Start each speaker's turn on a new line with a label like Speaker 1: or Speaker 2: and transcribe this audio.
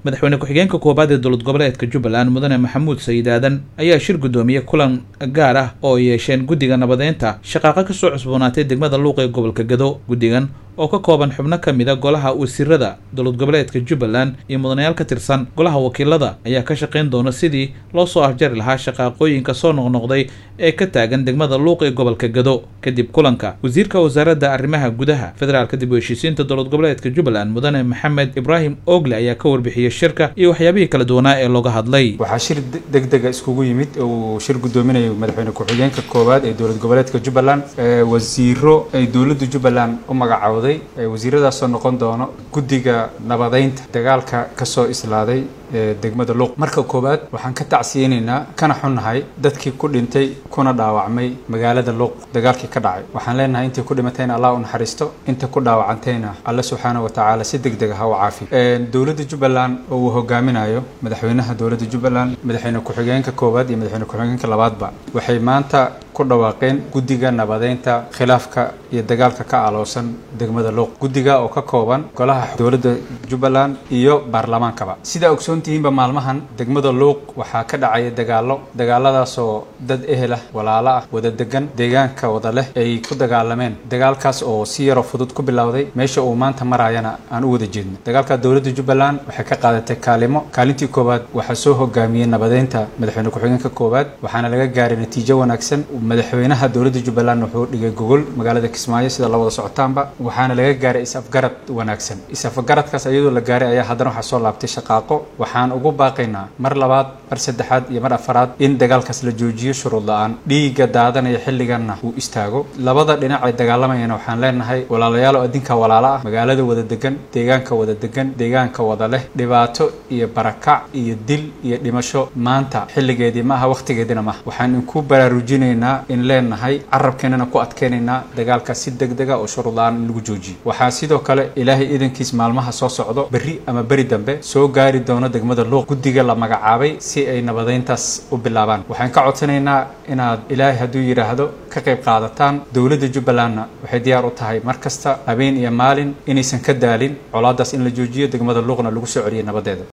Speaker 1: madaxweyne ku-xigeenka koobaad ee dowlad goboleedka jubbaland mudane maxamuud sayid aadan ayaa shir guddoomiyey kulan gaar ah oo ay yeesheen guddiga nabadeynta shaqaaqa kasoo cusboonaatay degmada luuq ee gobolka gado guddigan oo ka kooban xubno ka mid a golaha wasiirada dowlad goboleedka jubbaland iyo mudanayaal ka tirsan golaha wakiilada ayaa ka shaqayn doona sidii loo soo afjari lahaa shaqaaqooyinka soo noqnoqday ee ka taagan degmada luuq ee gobolka gado kadib kulanka wasiirka wasaaradda arrimaha gudaha federaalka dib u heshiisiinta dowlad goboleedka jubbaland mudane maxamed ibraahim ogle ayaa ka warbixiyey shirka iyo waxyaabihii kala duwanaa ee looga hadlay
Speaker 2: waxaa shir degdega iskugu yimid uu shir guddoominayo madaxweyne ku-xigeenka koowaad ee dowlad goboleedka jubbaland wasiiro ay dowladda jubbaland u magacawday wasiiradaasoo noqon doono guddiga nabadeynta dagaalka kasoo islaaday ee degmada luuq marka koowaad waxaan ka tacsiyeynaynaa kana xunnahay dadkii ku dhintay kuna dhaawacmay magaalada luuq dagaalkii ka dhacay waxaan leenahay intii ku dhimatayna allah u naxariisto inta ku dhaawacantayna alle subxaana wa tacaala si deg deg ha u caafiyo dowladda jubbaland oo uu hogaaminayo madaxweynaha dowladda jubbaland madaxweyne ku-xigeenka koowaad iyo madaxweyne ku-xigeenka labaadba waxay maanta ku dhawaaqeen guddiga nabadeynta khilaafka iyo dagaalka ka aloosan degmada luuq guddiga oo ka kooban golaha dowladda jubbaland iyo baarlamaankaba sidaa ogsoontihiinba maalmahan degmada luuq waxaa ka dhacaya dagaallo dagaaladaasoo dad ehel ah walaalo ah wada degan deegaanka wada leh ay ku dagaalameen dagaalkaas oo si yaroo fudud ku bilowday meesha uu maanta maraayana aan u wada jeedno dagaalka dowladda jubbaland waxay ka qaadatay kaalimo kaalintii koowaad waxaa soo hogaamiyey nabadeynta madaxweyne ku-xigeenka koowaad waxaana laga gaaray natiijo wanaagsan madaxweynaha dowladda jubbaland wuxuu dhigay gogol magaalada kismaayo sida la wada socotaanba waxaana laga gaaray is-afgarad wanaagsan is-afgaradkaas iyadoo la gaaray ayaa haddana waxaa soo laabtay shaqaaqo waxaan ugu baaqaynaa mar labaad mar saddexaad iyo mar afaraad in dagaalkaas la joojiyo shuruud la-aan dhiigga daadanaya xilliganna uu istaago labada dhinac ay dagaalamayana waxaan leenahay walaalayaal oo adinka walaalo ah magaalada wada degan deegaanka wada degan deegaanka wada leh dhibaato iyo barakac iyo dil iyo dhimasho maanta xilligeedii ma aha wakhtigeediina maaha waxaan inku baraarujinaynaa in leenahay carabkeenana ku adkeynaynaa dagaalkaas si deg dega oo shuruud la-aan in lagu joojiyo waxaa sidoo kale ilaahay idankiis maalmaha soo socdo berri ama beri dambe soo gaari doono degmada luuq guddiga la magacaabay si ay nabadeyntaas u bilaabaan waxaan ka codsanaynaa inaad ilaahay hadduu yidhaahdo ka qayb qaadataan dowladda jubbalandna waxay diyaar u tahay mar kasta habeen iyo maalin inaysan ka daalin colaadaas in la joojiyo degmada luuqna lagu soo celiyay nabadeeda